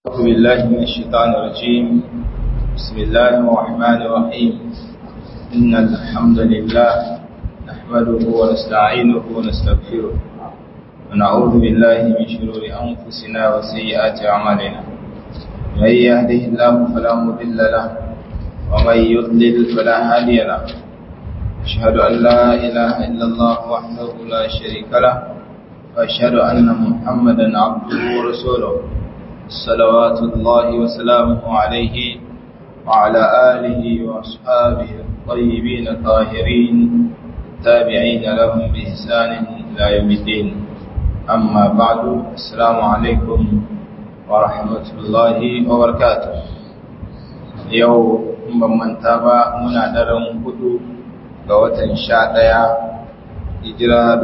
أعوذ بالله من الشيطان الرجيم بسم الله الرحمن الرحيم إن الحمد لله نحمده ونستعينه ونستغفره ونعوذ بالله من شرور أنفسنا وسيئات أعمالنا من يهده الله فلا مضل له ومن يضلل فلا هادي له أشهد أن لا إله إلا الله وحده لا شريك له وأشهد أن محمدا عبده ورسوله صلوات الله وسلامه عليه وعلى آله وأصحابه الطيبين الطاهرين التابعين لهم بإحسان إلى يوم الدين أما بعد السلام عليكم ورحمة الله وبركاته يوم من تابع منا درم هدو قوة شاء hijira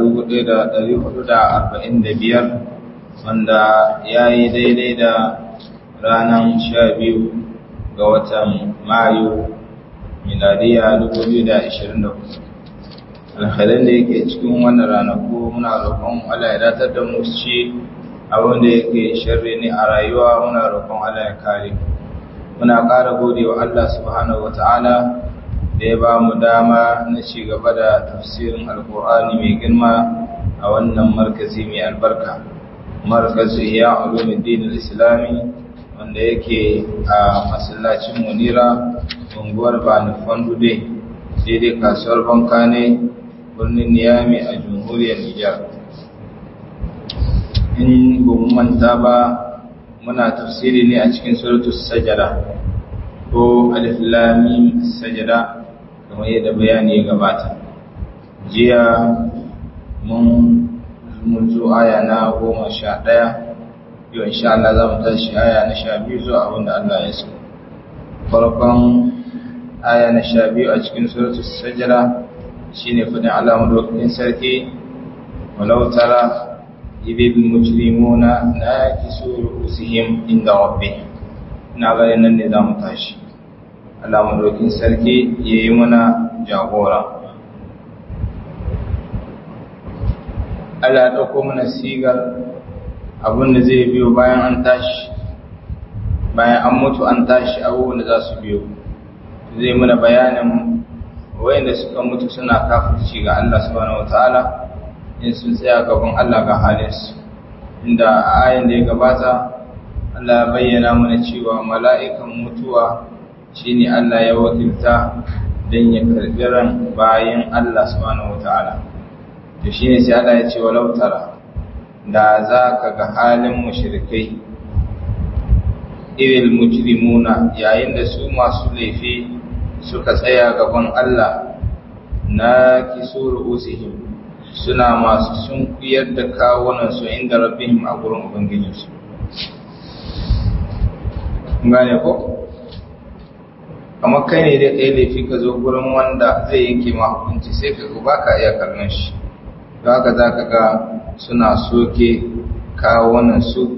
1445 wanda ya yi daidai da ranar sha biyu ga watan mayu miladiya 2024 alhalin da yake cikin wannan ranaku muna roƙon Allah ya datar da mu ci abin da yake sharri ne a rayuwa muna roƙon Allah ya kare muna ƙara gode wa Allah subhanahu wata'ala da ya ba mu dama na ci gaba da tafsirin alkur'ani mai girma a wannan markazi mai albarka markazu iya ulumuddin al-islami wanda yake a masallacin munira unguwar bani fandude daidai kasuwar banka ne birnin niyami a jamhuriyar nijar in ba manta ba muna tafsiri ne a cikin suratul sajada ko alif lam mim sajada kamar yadda bayani ya gabata jiya mun mun zo aya na goma sha ɗaya yau insha Allah za mu tashi aya na sha biyu zuwa abin da Allah ya so farkon aya na sha biyu a cikin suratul sajada shine fadin Allah madaukakin sarki walau tara idil mujrimuna nakisu ru'usihim inda rabbihim ina ganin nan ne za mu tashi Allah madaukakin sarki yayi mana jagora Allah ya ɗauko mana sigar abin da zai biyo bayan an tashi bayan an mutu an tashi abubuwan da za su biyo zai mana bayanin wayanda suka mutu suna kafirci ga Allah subhanahu wataala in sun tsaya gaban Allah ga halinsu inda a ayin da ya gabata Allah ya bayyana mana cewa mala'ikan mutuwa shine Allah ya wakilta don ya karɓi ran bayan Allah subhanahu wataala to shine sai Allah ya ce walau tara da za ka ga halin mushrikai iril mujrimuna yayin da su masu laifi suka tsaya gaban Allah na kisuru usihim suna masu sunkuyar da kawunan su inda rabbihim a gurin ubangijinsu gane ko kamar kai ne da kai laifi ka zo gurin wanda zai yanke ma hukunci sai ka ba ka iya kallon shi haka za ka ga suna soke kawunan su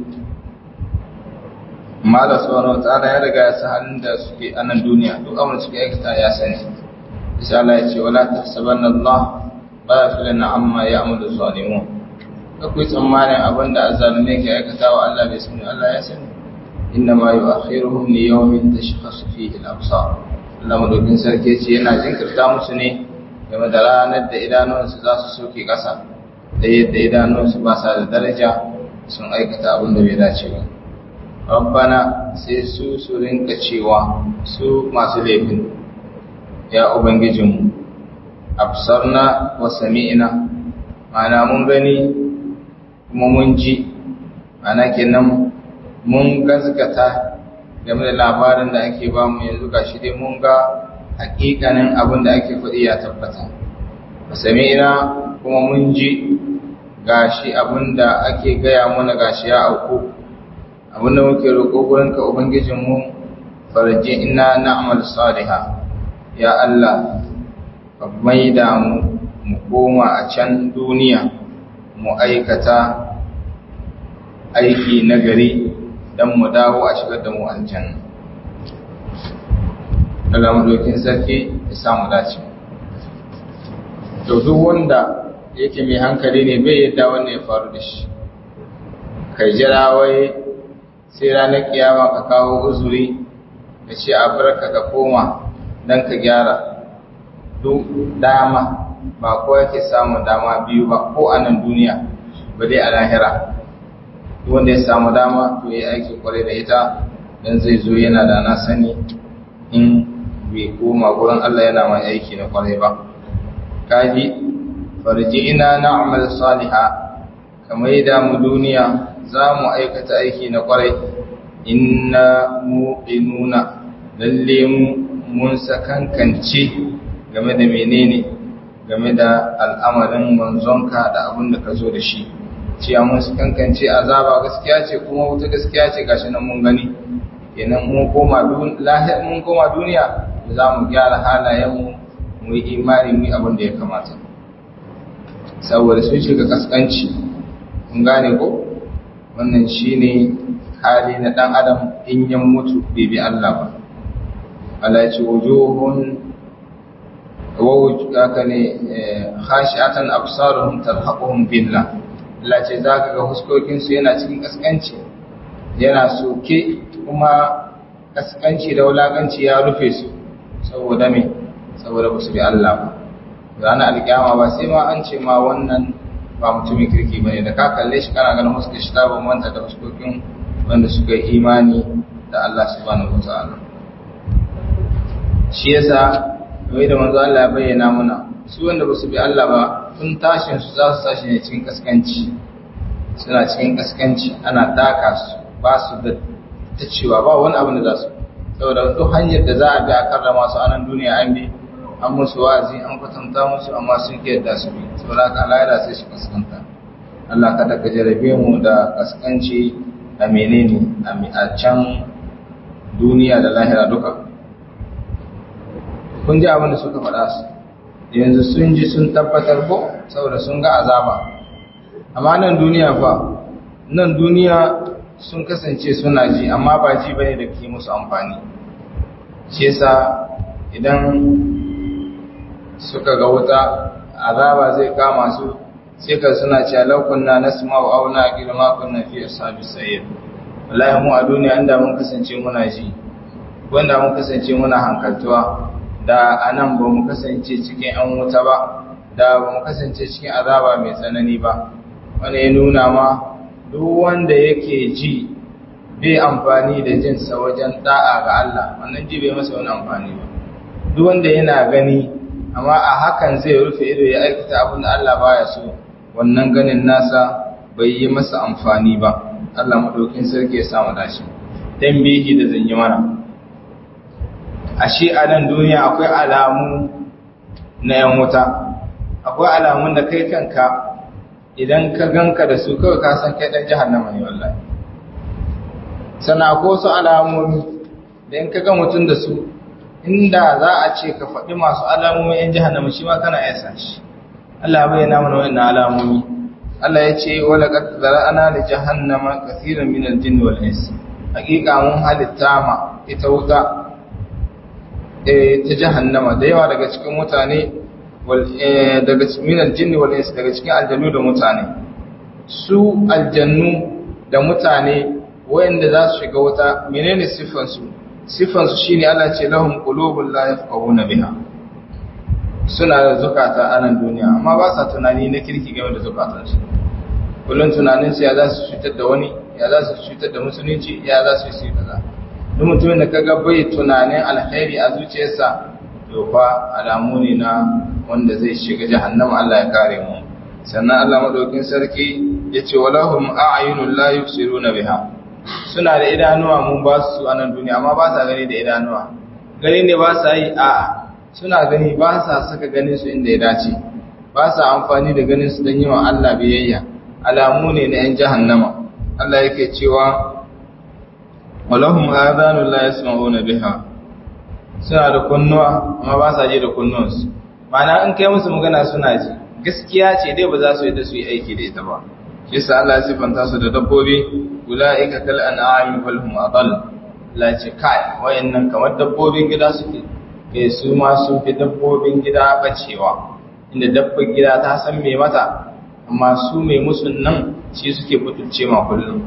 mala sauran tsara ya riga ya sa halin da suke anan duniya duk abin suke aikata ya sani isa Allah ya ce wala tahsabanna Allah ghafilana amma ya'malu zalimun akwai tsammanin abin da azzalume ke aikata wa Allah bai sani Allah ya sani inna ma yu'akhiruhum li yawmin tashkhasu fihi al-absar Allah madaukin sarki ce yana jinkirta musu ne game da ranar da idanunsu za su soke ƙasa da yadda idanunsu ba sa da daraja sun aikata abin da bai dace ba rabbana sai su su rinka cewa su masu laifin ya ubangijinmu absarna wa sami'na mana mun gani kuma mun ji ana kenan mun gazgata game da labarin da ake ba mu yanzu gashi dai mun ga hakikanin abin da ake faɗi ya tabbata ba sami'na kuma mun ji gashi abin da ake gaya mana gashi ya auku abin da muke roƙo gurinka ubangijinmu farji ina na'amal saliha ya Allah ka maida mu mu koma a can duniya mu aikata aiki nagari don mu dawo a shigar da mu aljanna daga madokin sarki ya samu dace to duk wanda yake mai hankali ne bai yadda wannan ya faru da shi kai jira wai sai ranar kiyama ka kawo uzuri ka ce a barka ka koma don ka gyara duk dama ba ko yake samun dama biyu ba ko a nan duniya ba dai a lahira wanda ya samu dama to ya aiki kwarai da ita dan zai zo yana da na sani in bai koma gurin Allah yana mai aiki na kwarai ba kaji farji'ina na'mal salihah kamar da mu duniya za mu aikata aiki na kwarai inna muqinuna lalle mu mun sakankance game da menene game da al'amarin manzonka da abin da ka zo da shi cewa mun sakankance azaba gaskiya ce kuma wuta gaskiya ce gashi nan mun gani kenan mun koma duniya mun koma duniya za mu gyara halayenmu mu yi imani mu yi abin da ya kamata saboda sun shiga kaskanci kun gane ko wannan shine hali na dan adam in ya mutu bai bi Allah ba Allah ya ce wujuhun wawuka ne khashi'atan absaruhum tarhaquhum billah Allah ce zaka ga huskokin su yana cikin kaskanci yana soke kuma kaskanci da wulakanci ya rufe su saboda me saboda ba su bi Allah ba ranar alkiyama ba sai ma an ce ma wannan ba mutumin kirki bane da ka kalle shi kana ganin huskar shi ta bambanta da huskokin wanda suka yi imani da Allah subhanahu wataala shi yasa kamar da manzo Allah ya bayyana muna su wanda ba su bi Allah ba tun tashin su za su tashi ne cikin kaskanci suna cikin kaskanci ana taka su ba su da ta cewa ba wani abu da za su saboda duk hanyar da za a bi a karrama su a nan duniya an bi an musu wa'azi an kwatanta musu amma sun ke yadda su bi saboda haka Allah ya sai shi kaskanta Allah kada ka jarabe mu da kaskanci a menene a can duniya da lahira duka kun ji abin da suka faɗa su yanzu sun ji sun tabbatar ko saboda sun ga azaba amma nan duniya fa nan duniya sun kasance suna ji amma ba ji bane da ke musu amfani shi yasa idan suka ga wuta azaba zai kama su sai ka suna cewa laukunna nasma'u aw naqilu ma kunna fi ashabis sayyid wallahi mu a duniya inda mun kasance muna ji wanda mun kasance muna hankaltuwa da anan ba mu kasance cikin an wuta ba da ba mu kasance cikin azaba mai tsanani ba wanda ya nuna ma duk wanda yake ji bai amfani da jinsa wajen da'a ga Allah wannan ji bai masa wani amfani ba duk wanda yana gani amma a hakan zai rufe ido ya aikata abin da Allah baya so wannan ganin nasa bai yi masa amfani ba Allah madaukin sarki ya samu dashi dan bihi da zanyi mana ashe a nan duniya akwai alamu na yan wuta akwai alamun da kai kanka idan ka ganka da su kawai ka san kai dan jahannama ne wallahi sannan akwai wasu alamomi da in ka ga mutum da su inda za a ce ka faɗi masu alamomin yan jahannama shi ma kana yasa shi Allah bai yana mana wannan alamomi Allah ya ce wala qad zara'ana li jahannama kaseeran min al-jinn wal ins hakika mun halitta ma ita wuta eh ta jahannama da yawa daga cikin mutane wal daga min al-jinn wal ins daga cikin aljannu da mutane su aljannu da mutane wayanda za su shiga wuta menene sifan su sifan su shine Allah ce lahum qulubun la yafqahuna biha suna da zukata a nan duniya amma ba sa tunani na kirki game da zukatansu kullum tunaninsu ya za su cutar da wani ya za su cutar da musulunci ya za su yi kaza duk mutumin da kaga bai tunanin alkhairi a zuciyarsa to fa alamu ne na wanda zai shiga jahannama Allah ya kare mu sannan Allah madaukin sarki yace walahum a'yunul la yubsiruna biha suna da idanuwa mun ba su a nan duniya amma ba sa gani da idanuwa gani ne ba sa yi a'a suna gani ba sa saka ganin su inda ya dace ba sa amfani da ganin su don yi wa Allah biyayya alamu ne na ‘yan jahannama Allah yake cewa walahum adhanu la yasma'una biha suna da kunnuwa amma ba sa ji da kunnuwansu ma'ana in kai musu magana suna ji gaskiya ce dai ba za su yi da su yi aiki da ita ba shi yasa Allah ya sifanta su da dabbobi ulaika kal an'ami bal hum adall la ce kai wayannan kamar dabbobin gida suke ke su ma sun fi dabbobin gida bacewa inda dabbar gida ta san me mata amma su mai musun nan shi suke butulce ma kullum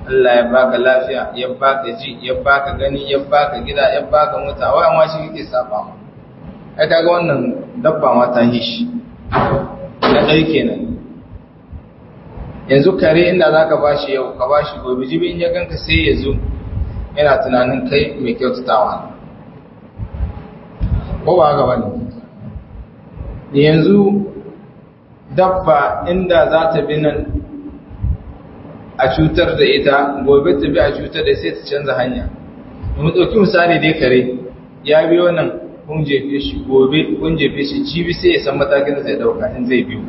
Allah ya baka lafiya ya baka ji ya baka gani ya baka gida ya baka mota wai amma shi kake saba ma ai kaga wannan dabba ma ta yi shi na ɗai kenan yanzu kare inda zaka bashi yau ka bashi gobe jibi in ya ganka sai ya zo yana tunanin kai mai kyautatawa ko ba haka bane yanzu dabba inda za ta bi nan a cutar da ita gobe ta bi a cutar da sai ta canza hanya mu ɗauki misali dai kare ya biyo nan kun jefe shi gobe kun jefe shi jibi sai ya san matakin da zai ɗauka in zai biyo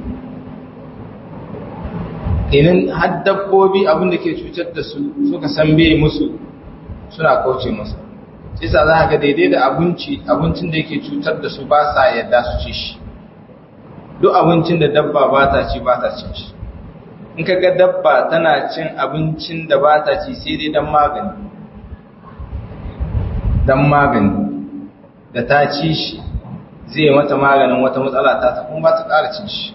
inin har dabbobi abin da ke cutar da su suka san bai musu suna kauce masa isa za ga daidai da abinci abincin da yake cutar da su ba sa yadda su ci shi duk abincin da dabba ba ta ci ba ta cin shi in ka ga dabba tana cin abincin da ba ta ci sai dai dan magani dan magani da ta ci shi zai mata maganin wata matsala ta ta kuma ba ta ƙara cin shi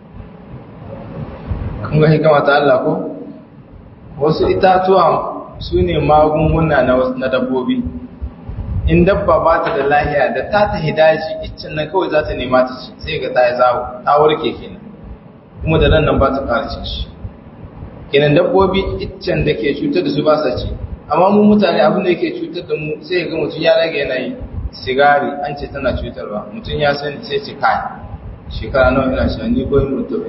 kun ga hikama ta Allah ko wasu itatuwa su ne magunguna na dabbobi in dabba ba ta da lahiya da ta ta hidaji iccen nan kawai za ta nema ta ci sai ga ta yi zawo ta warke kenan kuma da nan nan ba ta ƙara cin shi kenan dabbobi iccen da ke cutar da su ba sa ci amma mu mutane abin da yake cutar da mu sai ga mutum ya rage yanayi sigari an ce tana cutarwa mutum ya sani sai ce kai shekara nawa ina sha ni koyi mutum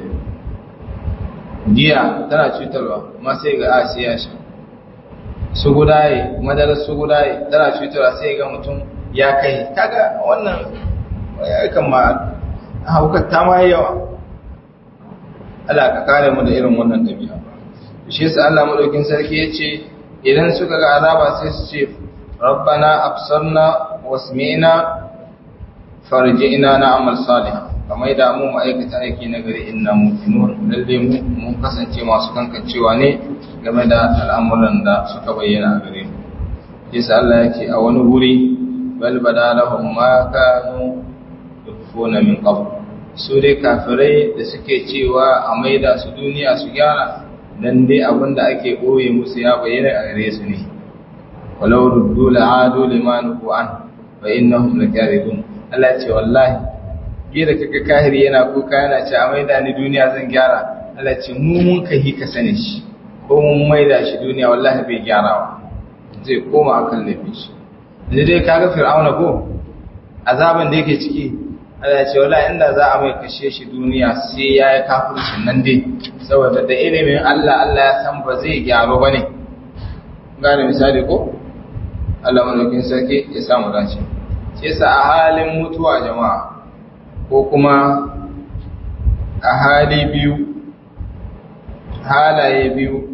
giya tana cutarwa amma sai ga a sai ya sha su gudaye madarar su gudaye tana cutarwa sai ga mutum ya kai kaga wannan ya kama haukar ta ma yawa Allah ka kare mu da irin wannan dabi'a shi yasa Allah madaukin sarki yace idan suka ga azaba sai su ce rabbana absarna wasmi'na farji'na na'mal salih kamar da mu ma'aikata aiki na gari inna mu'minun lalle mu mun kasance masu kankancewa ne game da al'amuran da suka bayyana a gare mu yasa Allah yake a wani wuri bal badalahum ma kanu yufuna min qabl su dai kafirai da suke cewa a maida su duniya su gyara dan dai abinda ake boye musu ya bayyana a gare su ne walau ruddu la'adu liman an fa innahum lakadibun Allah ce wallahi bi da kaga kahiri yana kuka yana ce a maida ni duniya zan gyara Allah ce mu mun kai ka sani shi ko mun maida shi duniya wallahi bai gyarawa zai koma akan laifin shi da dai kaga fir'auna ko azaban da yake ciki Allah ce wallahi inda za a mai kashe shi duniya sai ya yi kafircin nan dai saboda da ilimin Allah Allah ya san ba zai gyaru bane gane misali ko Allah madaukin sarki ya samu dace sai sa a halin mutuwa jama'a ko kuma a hali biyu halaye biyu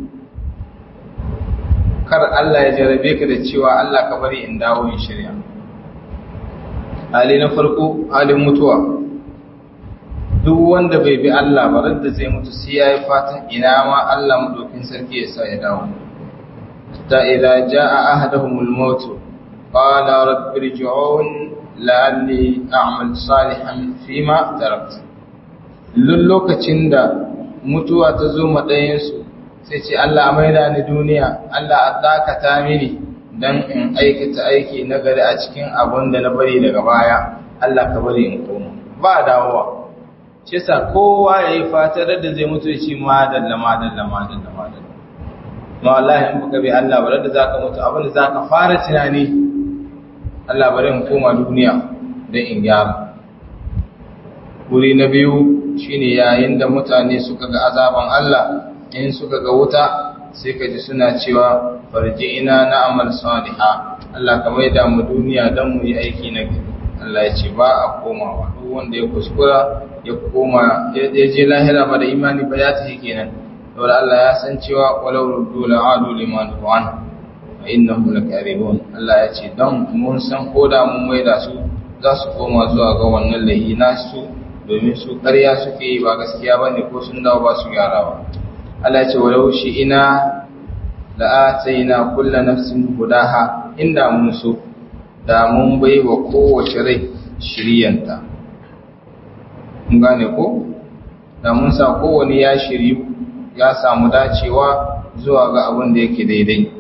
kar Allah ya jarabe ka da cewa Allah ka bari in dawo in shirya hali na farko halin mutuwa duk wanda bai bi Allah ba da zai mutu sai yayi fatan ina ma Allah madaukin sarki ya sa ya dawo ta idza jaa ahaduhumul maut qala rabbi irji'un la'alli a'mal salihan fima taraktu lokacin da mutuwa ta zo ma ɗayansu sai ce Allah maida ni duniya Allah a dakata mini don in aikata aiki na gari a cikin abun da na bari daga baya Allah ka bari in koma ba dawowa shi sa kowa ya yi fatar da zai mutu shi madalla madalla madalla madalla ma wallahi in baka bi Allah ba da zaka mutu abin da zaka fara tunani Allah bari in koma duniya don in gyara wuri na biyu shine yayin da mutane suka ga azaban Allah in suka ga wuta sai ka ji suna cewa farji ina na amal saliha Allah ka maida mu duniya don mu yi aiki na gari Allah ya ce ba a komawa duk wanda ya kuskura ya koma ya je lahira ba da imani ba ya tafi kenan saboda Allah ya san cewa walau ruddu la'adu liman tu'an wa innahum lakaribun Allah ya ce don mun san koda mun maida su za su koma zuwa ga wannan lahi nasu domin su ƙarya suke yi ba gaskiya bane ko sun dawo ba su gyara ba Allah ce walau shi ina la'ataina kullu nafsin hudaha inda mun so da mun bai wa kowace rai shiryanta mun gane ko da mun sa kowane ya shiryu ya samu dacewa zuwa ga abin da yake daidai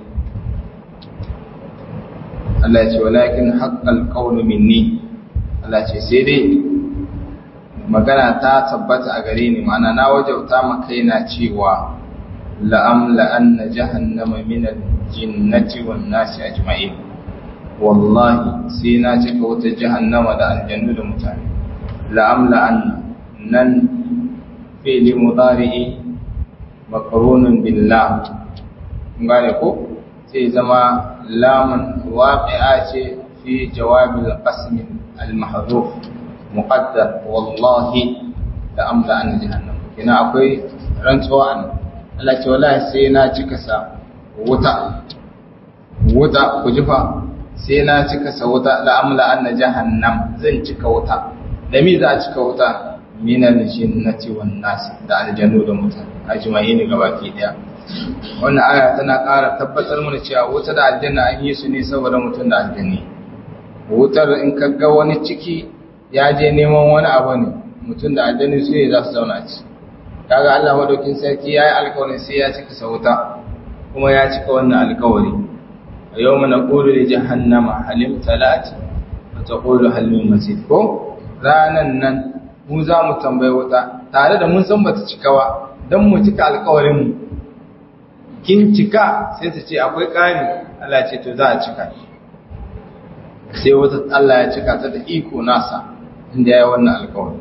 Allah ce walakin haqqal qawlu minni Allah ce sai dai magana ta tabbata a gare ni ma'ana na wajauta maka yana cewa la'amla anna jahannama minal jinnati wan nasi ajma'in wallahi sai na cika wata jahannama da aljannu da mutane la'amla anna nan fi'li mudari'i makarunun billah gane ko sai zama lamun waqi'a ce fi jawabil qasm al-mahdhuf muqaddar wallahi da amla an jahannam kina akwai rantsuwa an Allah ce wallahi sai na cika sa wuta wuta ku jifa sai na cika sa wuta la amla an jahannam zan cika wuta da mi za a cika wuta minal jinnati wan nas da aljannu da mutane ajma'ini gabaki daya wannan aya tana ƙara tabbatar mana cewa wuta da aljanna an yi su ne saboda mutum da aljanni wutar in ka ga wani ciki ya je neman wani abu ne mutum da aljanni su ne za su zauna ci kaga Allah madaukin sarki yayi alƙawarin sai ya cika sa wuta kuma ya cika wannan alƙawari yawma naqulu li jahannama halim talati wa taqulu hal min mazid ko ranan nan mu za mu tambayi wuta tare da mun san bata cika ba don mu cika alkawarinmu kin cika sai ta ce akwai ƙari Allah ce to za a cika sai wata Allah ya cika ta da iko nasa inda ya yi wannan alkawari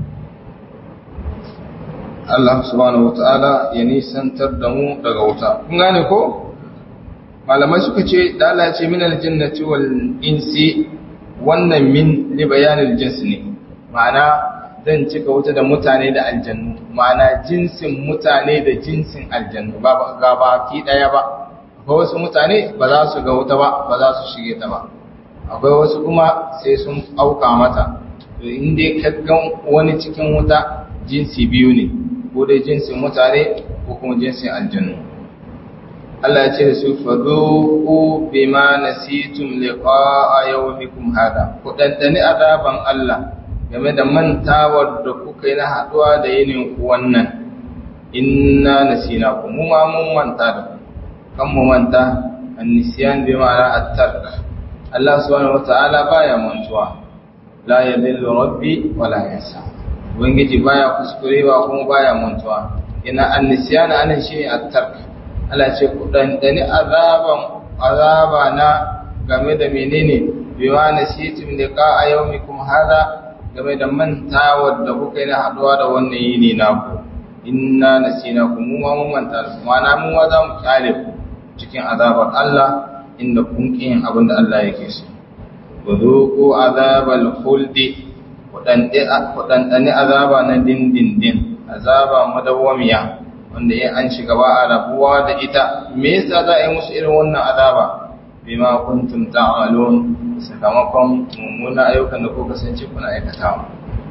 Allah subhanahu wata'ala ya nisantar da mu daga wuta kun gane ko malamai suka ce da Allah ya ce min aljannati wal insi wannan min li bayanil jins ne ma'ana zan cika wuta da mutane da aljannu ma'ana jinsin mutane da jinsin aljannu ba ga baki daya ba akwai wasu mutane ba za su ga wuta ba ba za su shige ta ba akwai wasu kuma sai sun auka mata to in dai ka ga wani cikin wuta jinsi biyu ne ko dai jinsin mutane ko kuma jinsin aljannu Allah ya ce da su faduku bima nasitum liqa'a yawmikum hada ku dandani azaban Allah game da mantawar da kuka yi na haɗuwa da yinin wannan inna nasina ku mu ma mun manta da ku kan mu manta annisiyan bi ma'ana at-tark Allah subhanahu wata'ala baya mantuwa la yadillu rabbi wa la yansa ubangiji baya kuskurewa kuma baya mantuwa ina annisiyan anan shine at-tark Allah ce ku dan dani azaban azaba na game da menene bima nasitum liqa yawmikum hada game da mantawar da kuka yi na haɗuwa da wannan yini naku inna nasina ku mu ma mun manta da kuma na mu za mu kyale ku cikin azabar Allah inda kun yin abin da Allah yake so wuduqu azabal khuldi kudandane azaba na dindindin azaba madawwamiya wanda ya an shiga ba a rabuwa da ita me yasa za a yi musu irin wannan azaba bima kuntum ta'malun sakamakon mummuna ayyukan da ko kasance kuna aikatawa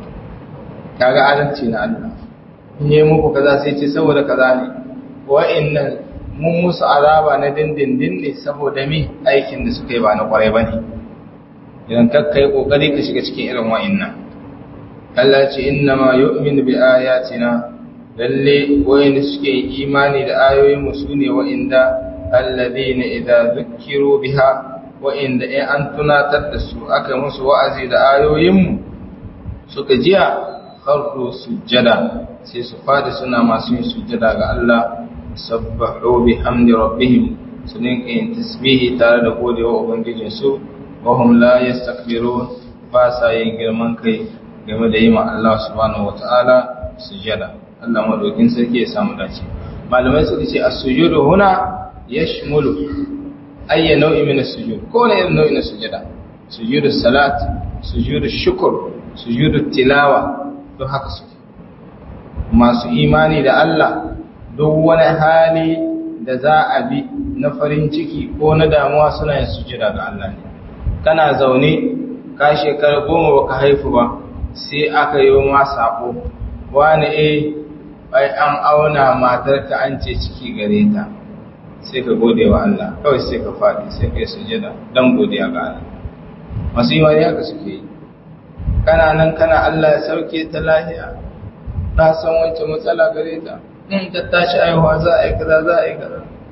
kaga adalci na Allah in yi muku kaza sai ce saboda kaza ne wa'annan mun musu azaba na dindindin ne saboda mi aikin da suka yi ba na kwarai bane idan ka kai kokari ka shiga cikin irin wa'annan Allah ce inna ma yu'minu bi ayatina lalle wa'anda suke imani da ayoyin mu sune wa'inda alladhina idza zukkiru biha wa'inda in an tunatar da su aka musu wa'azi da ayoyinmu suka jiya kharru sujjada sai su fadi suna masu yin sujjada ga Allah sabbahu bihamdi rabbihim su ninka yin tasbihi tare da godewa ubangijin su wa hum la yastakbirun ba sa yin girman kai game da yi ma Allah subhanahu wata'ala sujjada Allah madaukin sarki ya samu dace malamai suka ce as-sujudu huna yashmulu ayya nau'i min as-sujud ko ne irin nau'in sujada sujudu salat sujudu shukr sujudu tilawa to haka su masu imani da Allah duk wani hali da za a bi na farin ciki ko na damuwa suna yin sujada ga Allah ne kana zaune ka shekara goma baka haifu ba sai aka yi ma sako wani eh bai an auna matarka an ce ciki gare ta sai ka gode wa Allah kawai sai ka faɗi sai ka yi sujada don godiya ga Allah masu imani haka suke yi kana nan kana Allah ya sauke ta lahiya na san wancan matsala gare ta in ta tashi aihuwa za a yi kaza za a yi kaza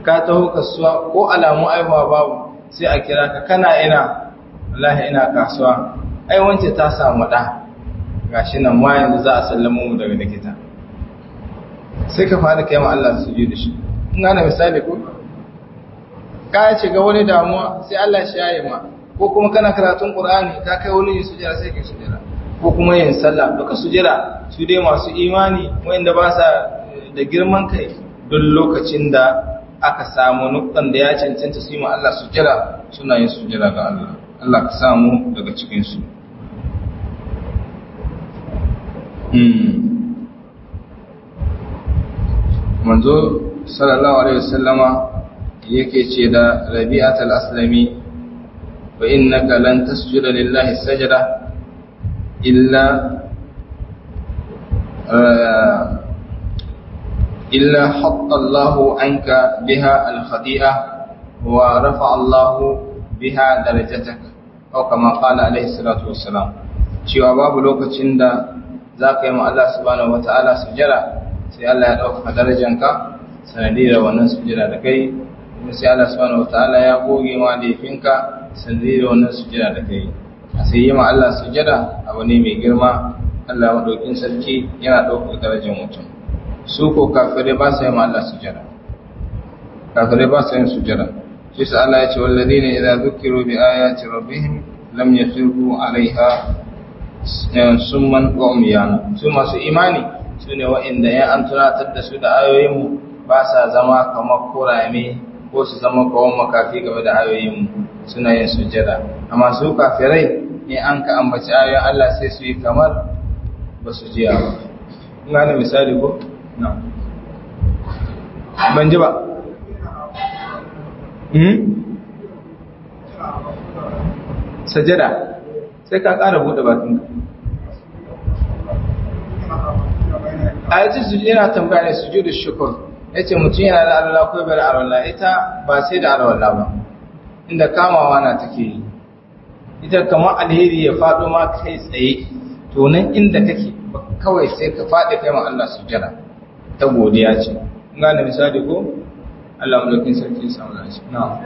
ka taho kasuwa ko alamu aihuwa babu sai a kira ka kana ina wallahi ina kasuwa ai wance ta samu da gashi nan ma yanzu za a sallama mu daga likita sai ka fara kai ma Allah su da shi in gane misali ko ka ce ga wani damuwa sai Allah shi yayi ma ko kuma kana karatun Qur'ani ka kai wani sujjara sai ka sujjara ko kuma yin sallah duka sujjara su dai masu imani wanda ba sa da girman kai duk lokacin da aka samu nuktan da ya cancanta su yi ma Allah sujjara suna yin sujjara ga Allah Allah ka samu daga cikin su manzo sallallahu alaihi wasallama yake ce da rabi'at al-aslami wa innaka lan tasjuda lillahi sajda illa illa hatta Allah anka biha al-khati'a wa rafa'a Allah biha darajatak aw kama qala alaihi salatu wassalam cewa babu lokacin da zaka yi ma Allah subhanahu wata'ala sujada sai Allah ya dauka darajanka sanadiyar wannan sujada da kai kuma sai Allah subhanahu wataala ya goge ma laifinka sanadiyar wannan sujada da kai a sai yi ma Allah sujada abu ne mai girma Allah madaukin sarki yana ɗaukar darajar mutum su ko kafirai ba su yi ma Allah sujada kafirai ba su yin sujada shi sa Allah ya ce walladina idza dhukiru bi ayati rabbihim lam yakhiru alaiha summan wa umyana su masu imani su ne wa'inda ya an tunatar da su da ayoyinmu ba sa zama kamar kurame ko su zama kawon makafi game da ayoyinmu suna yin sujjada amma su kafirai ne an ka ambaci ayoyin Allah sai su yi kamar ba su jiya ba kun gane misali ko na ban ji ba sajada sai ka ƙara buɗe bakinka a yace su yana tambaya ne sujudu shukr yace mutum yana da alwala ko bai da alwala ita ba sai da alwala ba inda kamawa na take yi ita kamar alheri ya fado ma kai tsaye to nan inda kake kawai sai ka fadi kai ma Allah sujada ta godiya ce kun gane misali ko Allah mulkin sarki ya samu lafiya na'am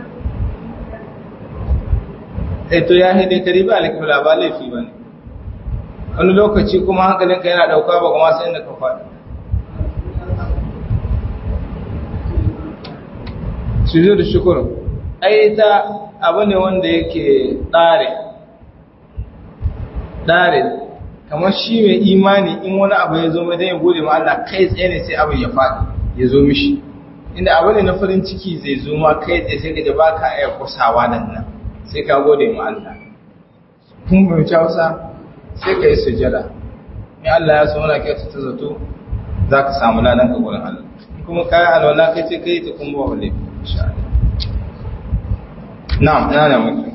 eh to ya hede kariba alkibla ba laifi bane wani lokaci kuma hankalinka yana dauka ba kuma sai inda ka faɗi sujud shukur ai ta abu ne wanda yake tsare tsare kamar shi mai imani in wani abu ya zo mai dan ya gode ma Allah kai tsaye ne sai abin ya faɗi ya zo mishi inda abu ne na farin ciki zai zo ma kai tsaye sai ka ji baka iya kusawa nan nan sai ka gode ma Allah kun bai Hausa sai ka yi sujada in Allah ya so wani kyautu ta zato za ka samu ladan ka gurin Allah kuma kayan alwala kai ce kai ta kuma ba wale insha Allah na'am ina da mutum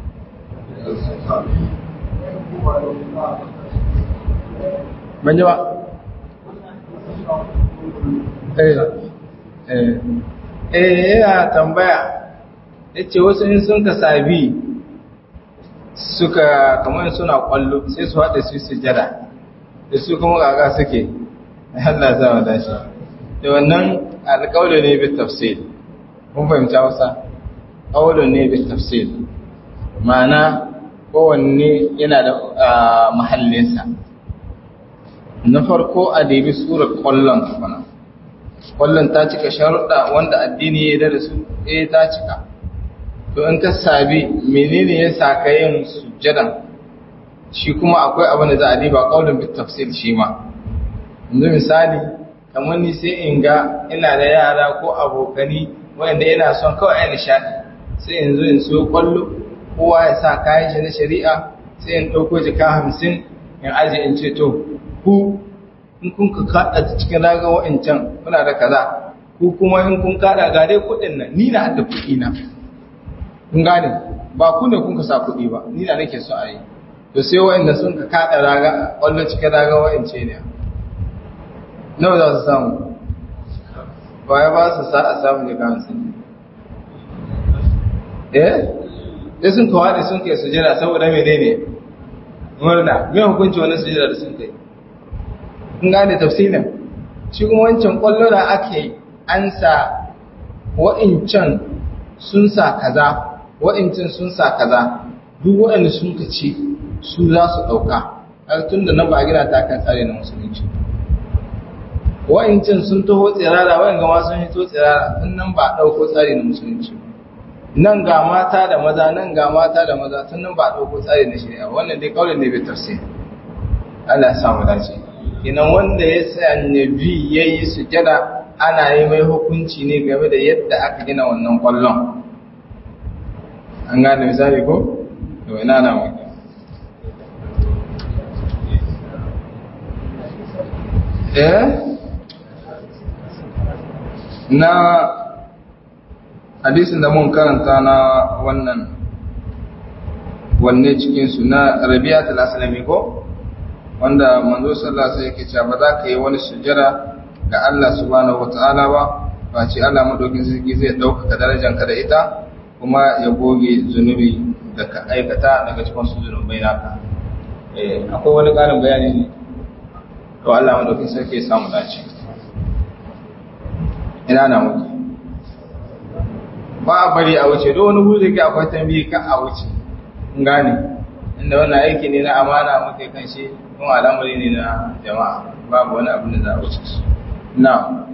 ban ji ba eh eh yana tambaya yace wasu in sun ka sabi suka kamar suna kwallo sai su haɗa su sujada da su kuma gaga suke Allah za mu dashi da wannan alƙawlo ne bi tafsir mun fahimta wasa ƙawlo ne bi tafsir ma'ana kowanne yana da mahallinsa na farko a dabi surar ƙwallon kafana ƙwallon ta cika sharuɗa wanda addini ya da su eh ta cika to in ka sabi menene ya sa ka yin sujjadan shi kuma akwai abin da za a diba qaulun bit tafsir shi ma yanzu misali kamar ni sai in ga ina da yara ko abokani wanda ina son kawai ai nishadi sai in zo in so kwallo kowa ya sa kayan shi na shari'a sai in ɗauko jika hamsin in aje in ce to ku in kun ka kaɗa cikin raga wa'incan kuna da kaza ku kuma in kun kaɗa ga dai kuɗin nan ni na da kuɗi na kun gane ba ku ne kun ka sa kuɗi ba ni da nake so a yi to sai wa'anda sun ka kaɗa raga ƙwallon cikin raga wa'ance ne nawa za su samu ba ya ba su sa a samu jika hamsin eh sai sun kawo da sun kai sujada saboda mene ne murna mai hukunci wani sujada da sun kai kun gane tafsirin shi kuma wancan ƙwallo da ake an sa wa'incan sun sa kaza wa'incan sun sa kaza duk waɗanda sun ka ci su za su ɗauka har tun da nan ba a gina ta kan tsari na musulunci wa'incan sun taho tsirara wa'in gama sun hito tsirara in nan ba a ɗauko tsari na musulunci nan ga mata da maza nan ga mata da maza tun nan ba a ɗauko tsari na shari'a wannan dai kawai ne bai tafsir Allah ya samu dace kinan wanda ya sanya bi ya yi sujada ana yi mai hukunci ne game da yadda aka gina wannan kwallon an gane misali ko? to ina na maka eh na hadisin da mun karanta na wannan wanne cikinsu na rabi'atul aslami ko? wanda manzo sallallahu alaihi yake cewa ba za ka yi wani sujjara ga Allah subhanahu wataala ba ba ce Allah madaukin sarki zai ɗaukaka darajanka da ita kuma ya goge zunubi da ka aikata daga cikin su zunubai naka eh akwai wani ƙarin bayani ne to Allah madaukin sarki ya samu dace ina na muke ba a bari a wuce don wani hudu ke akwai tambayi ka a wuce gane inda wannan aiki ne na amana muke kan shi kuma al'amari ne na jama'a babu wani abin da za a wuce su na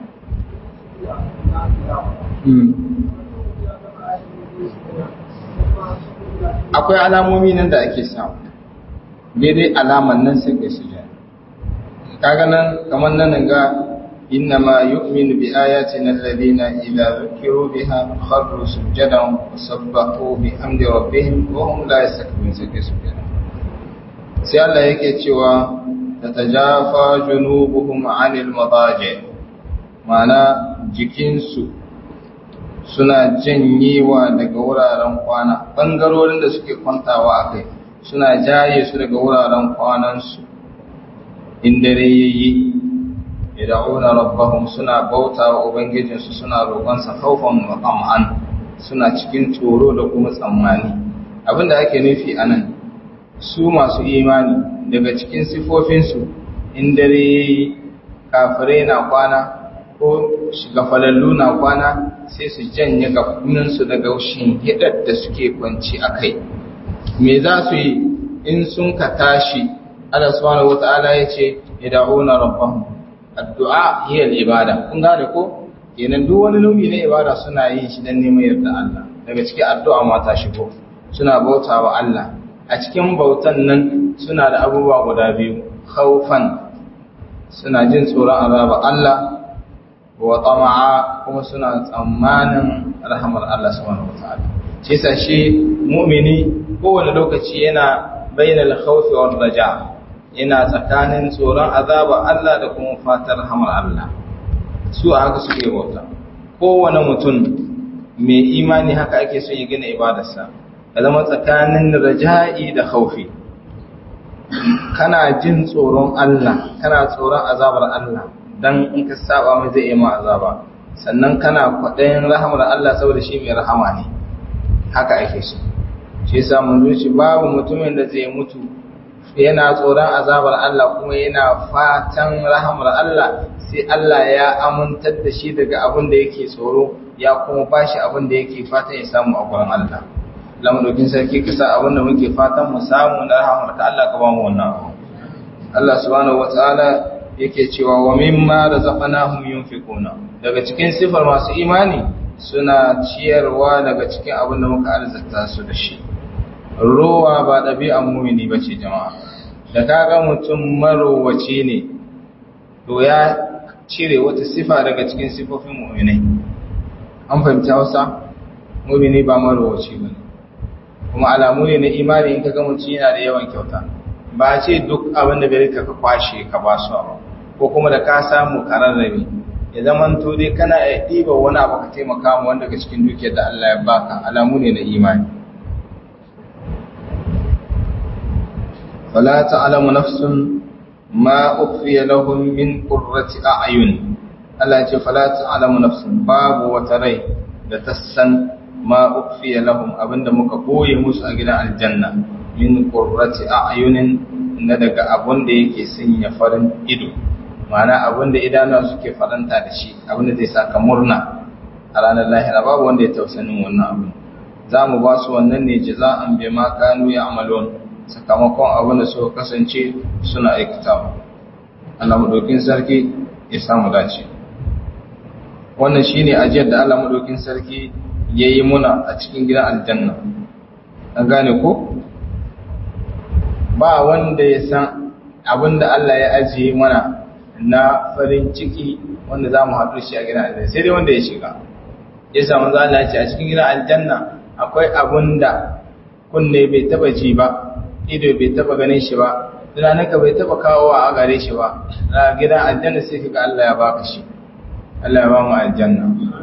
akwai alamomi nan da ake samu daidai alaman nan sai kai sujada kaga nan kamar nan ga inna ma yu'minu bi ayatina alladhina idza dhukiru biha kharru sujadan wa sabbahu bi hamdi rabbihim wa hum la yastakbirun sai kai sujada sai Allah yake cewa tatajafa junubuhum 'anil madaji ma'ana jikinsu suna janyewa daga wuraren kwana bangarorin da suke kwantawa a kai suna jaye su daga wuraren kwanansu in dare yayi yad'una rabbahum suna bauta wa ubangijinsu suna roƙonsa khawfan wa tam'an suna cikin tsoro da kuma tsammani abinda ake nufi anan su masu imani daga cikin sifofinsu in dare kafirai na kwana ko shigafalallu na kwana sai su janye gafuninsu daga hidar da suke kwanci a kai me za su yi in sun ka tashi Allah subhanahu wata'ala ya ce yad'una rabbahum addu'a hiya al-ibada kun gane ko kenan duk wani nau'i na ibada suna yin shi dan neman yarda Allah daga cikin addu'a ma ta shigo suna bautawa Allah a cikin bautan nan suna da abubuwa guda biyu khawfan suna jin tsoron azaba Allah wa tama'a kuma suna tsammanin rahmar Allah subhanahu wataala shi yasa shi mu'mini kowane lokaci yana bainal khawfi war raja yana tsakanin tsoron azaba Allah da kuma fatar rahmar Allah su a haka suke bauta kowane mutum mai imani haka ake so ya gina ibadarsa ka zama tsakanin raja'i da khawfi kana jin tsoron Allah kana tsoron azabar Allah dan in ka saba mai zai yi ma azaba sannan kana kwaɗayin rahamar Allah saboda shi mai rahama ne haka ake so shi yasa mun zuci babu mutumin da zai mutu yana tsoron azabar Allah kuma yana fatan rahamar Allah sai Allah ya amintar da shi daga abin da yake tsoro ya kuma bashi abin da yake fatan ya samu a gurin Allah lamadokin sarki ka sa abin da muke fatan mu samu na rahamar ka Allah ka ba mu wannan abu Allah subhanahu wataala yake cewa wa mimma razaqnahum yunfiquna daga cikin sifar masu imani suna ciyarwa daga cikin abin da muka arzata su da shi rowa ba ɗabi'an mumini bace jama'a da kaga mutum marowaci ne to ya cire wata sifa daga cikin sifofin mu'minai an fahimci Hausa mumini ba marowaci bane kuma alamu ne na imani in kaga mutum yana da yawan kyauta ba ce duk abin da bai ka kwashe ka ba su ba ko kuma da ka samu kararrabe ya zaman to dai kana iya ɗiba wani abu ka taimaka mu wanda daga cikin dukiyar da Allah ya baka alamu ne na imani fala ta'lamu nafsun ma ukhfiya lahum min qurrati a'yun Allah ya ce fala ta'lamu nafsun babu wata rai da ta san ma ukhfiya lahum abinda muka boye musu a gidan aljanna min qurrati a'yunin na daga abun da yake sanya farin ido ma'ana abin da idanuwa suke faranta da shi abin da zai saka murna a ranar lahira babu wanda ya tausanin wannan abu za mu ba su wannan ne jaza'an bai ma kanu ya amalon sakamakon abin da suka kasance suna aikata Allah madaukin sarki ya samu dace wannan shine ajiyar da Allah madaukin sarki yayi muna a cikin gidan aljanna an gane ko ba wanda ya san abin da Allah ya ajiye mana na farin ciki wanda za mu haɗu shi a gidan aljanna sai dai wanda ya shiga ya samu za Allah ce a cikin gidan aljanna akwai abun da kunne bai taba ji ba ido bai taba ganin shi ba tunaninka bai taba kawo a gare shi ba a gidan aljanna sai kaga Allah ya baka shi Allah ya ba mu aljanna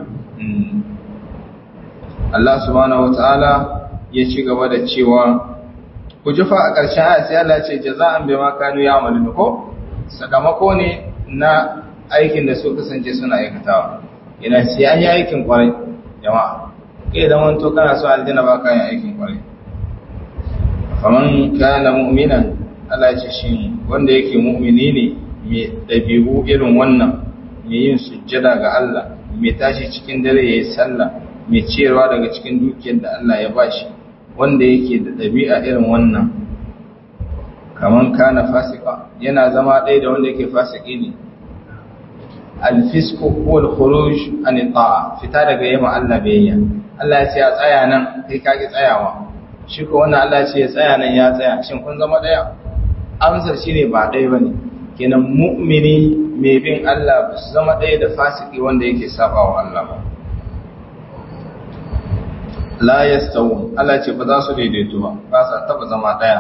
Allah subhanahu wataala ya ci gaba da cewa ku jufa a ƙarshen aya sai Allah ce jaza'an bima kanu ya'malun ko sakamako ne na aikin da su kasance suna aikatawa ina sai an yi aikin kwarai jama'a kai da wanto kana so aljanna ba ka yin aikin kwarai faman kana mu'minan Allah ya ce shi wanda yake mu'mini ne mai dabi'u irin wannan mai yin sujjada ga Allah mai tashi cikin dare yayi sallah mai ciyarwa daga cikin dukiyar da Allah ya bashi wanda yake da dabi'a irin wannan kaman kana fasika yana zama ɗaya da wanda yake fasiki ne alfisku ko al-khuruj an ta'a fita daga yamma Allah biyayya Allah ya ce ya tsaya nan kai ka ki tsayawa shi ko wannan Allah ya ce ya tsaya nan ya tsaya shin kun zama daya amsar shine ba dai bane kenan mu'mini mai bin Allah ba su zama daya da fasiki wanda yake sabawa Allah ba la yastawun Allah ce ba za su daidaito ba ba sa taba zama daya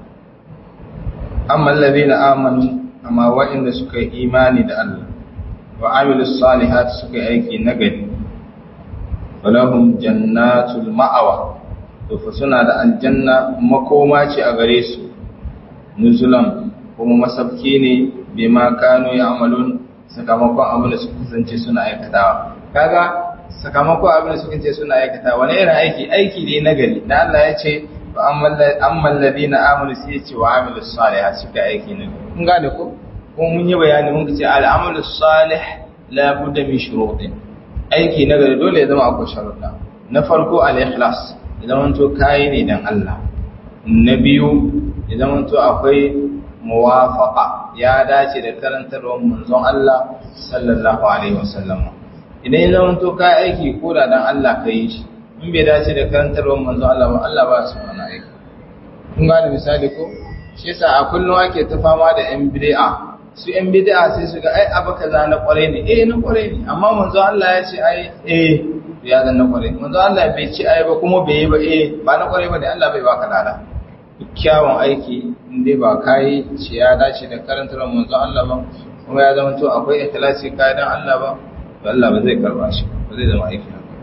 amma alladhina amanu amma wa'inda suka yi imani da Allah wa amilus salihat suka yi aiki nagari walahum jannatul ma'awa to fa suna da aljanna makoma ce a gare su nuzulan kuma masabki ne bima kanu ya'malun sakamakon abin da suka kasance suna aikatawa kaga sakamakon abin da suka kasance suna aikatawa wani irin aiki aiki ne nagari da Allah ya ce fa ammal ladina amanu sai ya ce wa amilus salihat suka aiki ne kun gane ko kuma mun yi bayani mun ce al'amalu salih la budda min shurutin aiki na gari dole ya zama akwai sharuɗa na farko al-ikhlas idan wanto kai ne dan Allah na biyu idan wanto akwai muwafaqa ya dace da karantarwar manzon Allah sallallahu alaihi wasallam idan idan wanto kai aiki ko da dan Allah kai shi in bai dace da karantarwar manzon Allah ba Allah ba su wannan aiki kun gane misali ko shi yasa a kullum ake ta fama da yan bid'a su ‘yan bid'a sai su ga ai abu kaza na kwarai ne eh na kwarai ne amma manzo Allah ya ce ai eh ya zan na kwarai manzo Allah bai ce ai ba kuma bai yi ba eh ba na kwarai ba ne Allah bai baka lada kyawun aiki in dai ba kai ce ya dace da karantar manzo Allah ba kuma ya zama to akwai ikhlasi kai dan Allah ba to Allah ba zai karba shi ba zai zama aiki haka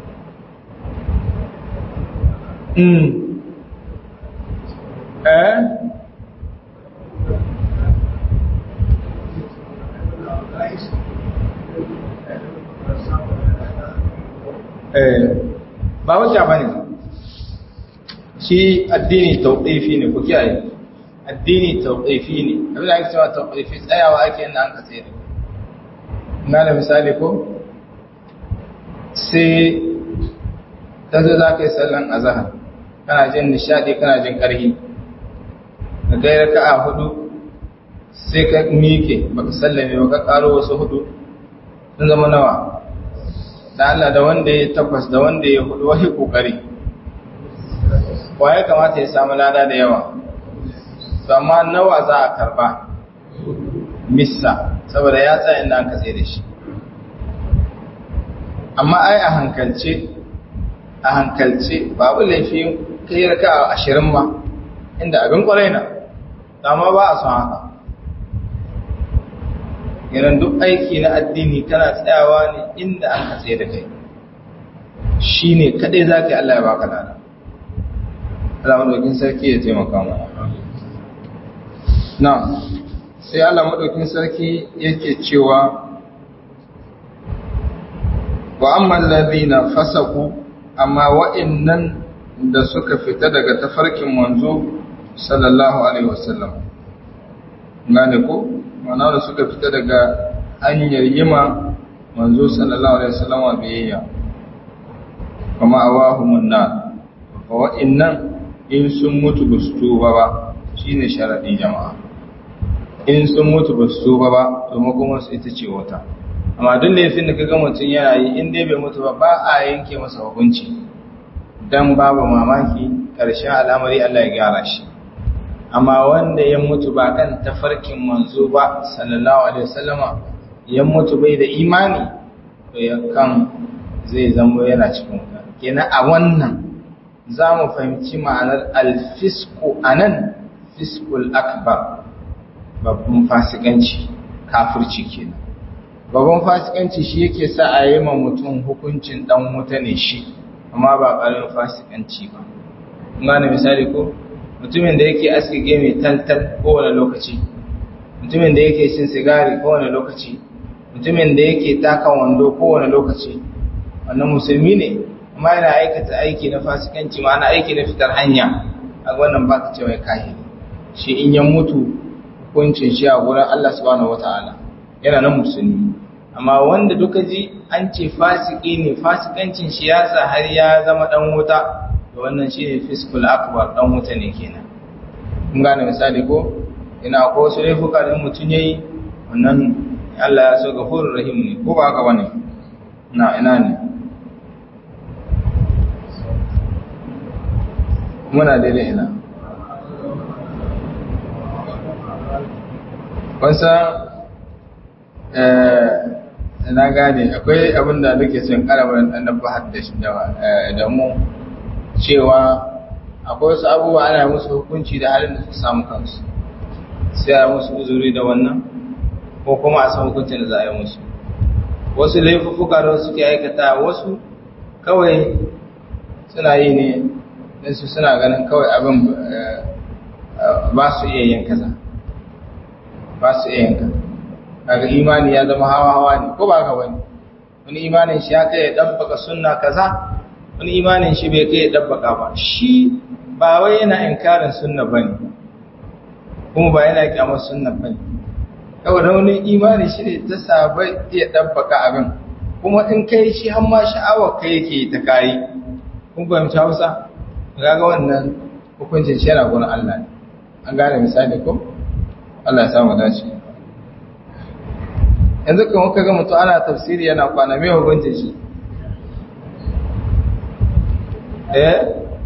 mm eh ba hujja bane shi addini tauqifi ne ku kiyaye addini tauqifi ne abin da ake cewa tauqifi tsayawa ake inda an ka tsaye na da misali ko sai ta zo za ka yi sallan azahar kana jin nishadi kana jin ƙarhi ka gaira ka a hudu sai ka miƙe baka sallame ba ka ƙaro wasu hudu sun zama nawa da Allah da wanda ya takwas da wanda ya hudu wahi kokari wa ya kamata ya samu lada da yawa to amma nawa za a karba missa saboda ya tsaya inda an katse da shi amma ai a hankalce a hankalce babu laifi kai raka a ashirin ma inda abin kwarai na amma ba a son haka yanar duk aiki na addini kana tsayawa ne inda an ka tsaye da kai shi ne kadai za ka yi Allah ya baka lada Allah maɗaukin sarki ya taimaka mu na sai Allah maɗaukin sarki yake cewa wa amman ladina fasaku amma wa'annan da suka fita daga tafarkin manzo sallallahu alaihi wasallam gane ko mana da suka fita daga hanyar yima manzo sallallahu alaihi wasallam biyayya kuma awahumun na wa'innan in sun mutu ba su tuba ba shi ne sharaɗin jama'a in sun mutu ba su tuba ba domin kuma su ita ce wata amma duk laifin da kaga mutum yana yi in dai bai mutu ba ba a yanke masa hukunci dan babu mamaki ƙarshen al'amari Allah ya gyara shi amma wanda ya mutu ba kan tafarkin manzo ba sallallahu alaihi wasallama ya mutu bai da imani to kan zai zama yana cikin wuta kenan a wannan za mu fahimci ma'anar alfisku anan fiskul akbar babban fasikanci kafirci kenan babban fasikanci shi yake sa a yi ma mutum hukuncin dan wuta ne shi amma ba ƙarin fasikanci ba gane misali ko mutumin da yake aske gemi tantal kowane lokaci mutumin da yake cin sigari kowane lokaci mutumin da yake takan wando kowane lokaci wannan musulmi ne amma yana aikata aiki na fasikanci ma ana aiki na fitar hanya a wannan baka ce mai kahiri shi in ya mutu hukuncin shi a gurin Allah subhanahu wataala yana nan musulmi amma wanda duka ji an ce fasiki ne fasikancin shi ya sa har ya zama dan wuta da wannan shi ne fiskul akbar dan wuta ne kenan kun gane misali ko ina ko su laifuka da mutum yayi wannan Allah ya so gafurur rahim ne ko ba haka bane na ina ne muna daidai ina wasa na gane akwai abin da nake son karabar ɗan bahar da mu cewa akwai wasu abubuwa ana musu hukunci da halin da su samu kansu sai a musu uzuri da wannan ko kuma a san hukuncin da za a yi musu wasu laifuffuka da suke aikata wasu kawai suna yi ne don su suna ganin kawai abin ba su iya yin kaza ba su iya yin kaza kaga imani ya zama hawa-hawa ne ko ba ka wani wani imanin shi ya kai ya ɗabbaka sunna kaza wani imanin shi bai kai ya ɗabbaka ba shi ba wai yana inkarin sunna ba ne kuma ba yana kyamar sunna ba ne kawai da wani imanin shi ne ta saba iya ɗabbaka abin kuma in kai shi har ma sha'awar kai yake ta kayi kun fahimci hausa ga wannan hukuncin shi yana gurin Allah ne an gane misali ko Allah ya samu dace yanzu kan kuka ga mutum ana tafsiri yana kwana mai hukuncin shi eh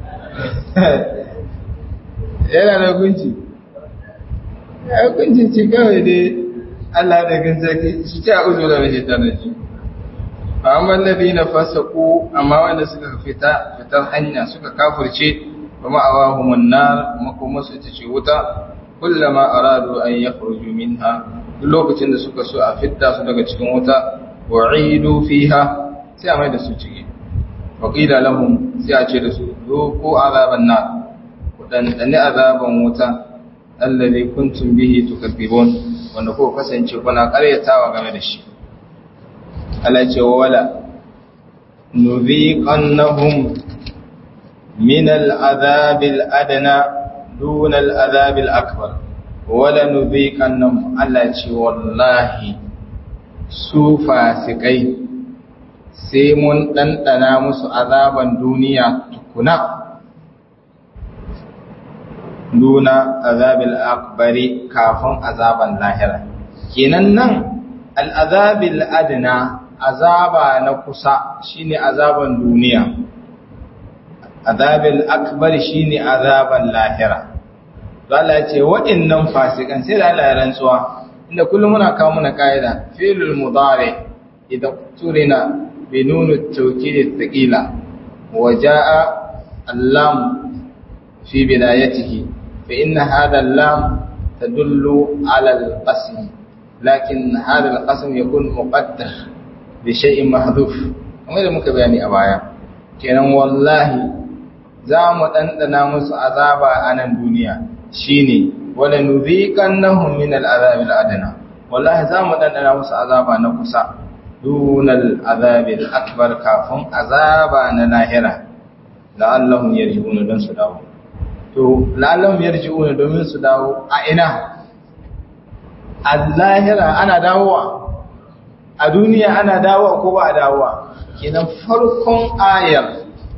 yana da hukunci ya hukuncin ci kawai dai Allah da gan zaki shi ta uzo da rashin tanaji fa amma alladhina fasaqu amma wanda suka fita fitar hanya suka kafirce wa ma'awahumun nar makoma su ta ce wuta kullama aradu an yakhruju minha duk lokacin da suka so a fitta su daga cikin wuta wa'idu fiha sai a mai da su ciki wa qila lahum sai a ce da su ko azaban nar ku dan dani azaban wuta alladhi kuntum bihi tukadzibun wanda ko kasance kuna karyatawa game da shi Allah ce wa wala nuziqannahum min al'adhab al'adna dun al'adhab al'akbar wala nuziqannahum Allah ce wallahi su fasikai sai mun dandana musu azaban duniya tukuna duna azabil akbari kafin azaban lahira kenan nan al'azabil adna azaba na kusa shine azaban duniya azabil akbari shine azaban lahira Allah ya ce waɗannan fasikan sai da Allah ya rantsuwa inda kullum muna kawo muna kaida fi'lul mudari idan turina bi nunu tawkid thaqila wa jaa allam fi bidayatihi فإن هذا اللام تدل على القسم لكن هذا القسم يكون مقدر بشيء محذوف kamar da muka bayani a baya kenan wallahi za mu ɗanɗana musu azaba a nan duniya shine wala nuziqannahum min al'azab al'adna wallahi za mu ɗanɗana musu azaba na kusa dunal azab akbar kafin azaba na lahira la'allahum yarji'una don su dawo to la'allahum yarji'una domin su dawo a ina a lahira ana dawowa a duniya ana dawowa ko ba a dawowa kenan farkon ayar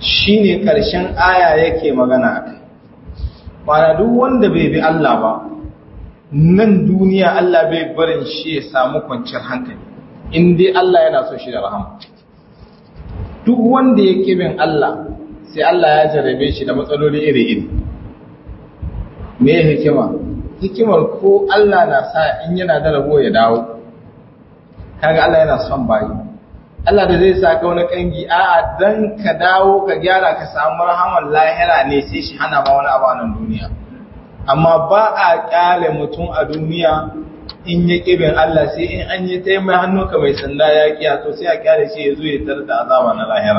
shine ƙarshen aya yake magana a kai mana duk wanda bai bi Allah ba nan duniya Allah bai barin shi ya samu kwanciyar hankali in dai Allah yana so shi da rahama duk wanda ya bin Allah sai Allah ya jarabe shi da matsaloli iri-iri me hikima hikimar ko Allah na sa in yana da rabo ya dawo kaga Allah yana son bayi Allah da zai sa ka wani kangi a'a dan ka dawo ka gyara ka samu rahaman lahira ne sai shi hana ba wani abu a nan duniya amma ba a kyale mutum a duniya in ya kibin Allah sai in an yi taimai hannu ka mai sanda ya kiya to sai a kyale shi ya zo ya tar da azaba na lahira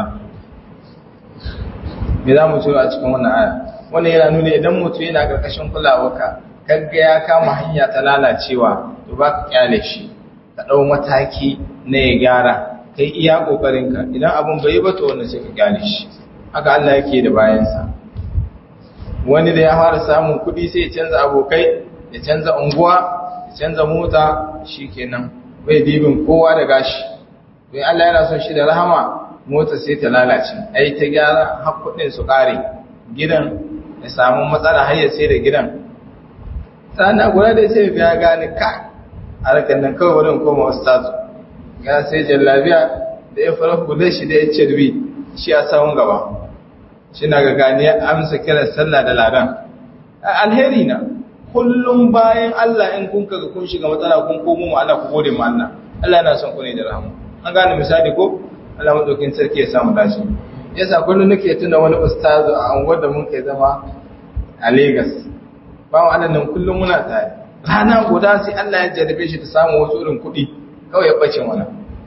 me za mu ciro a cikin wannan aya wannan yana nuna idan mutum yana karkashin kulawarka kaga ya kama hanya ta lalacewa to ba ka kyale shi ka ɗau mataki na ya gyara kai iya ƙoƙarinka idan abin bai ba to wannan sai ka kyale shi haka Allah yake da bayansa wani da ya fara samun kuɗi sai ya canza abokai ya canza unguwa ya canza mota shikenan bai dibin kowa da gashi don Allah yana son shi da rahama mota sai ta lalace ai ta gyara har kuɗin su ƙare gidan ya samu matsala har ya sai da gidan sana guda da sai ya gane ka a rakan nan kawai wurin koma ustazu ya sai jallabiya da ya fara kudin shi da ya cirbi shi a sahun gaba shi na ga gani ya amsa kiran sallah da ladan alheri na kullum bayan Allah in kun kaga kun shiga matsala kun komo mu Allah ku gode mu Allah Allah yana son ku ne da rahama an gane misali ko Allah madaukin sarki ya samu dashi yasa kullum nake tuna wani ustazu a anguwar da mun kai zama a Lagos bawan Allah nan kullum muna tare rana guda sai Allah ya jarrabe shi ta samu wasu irin kuɗi kawai ya bace mana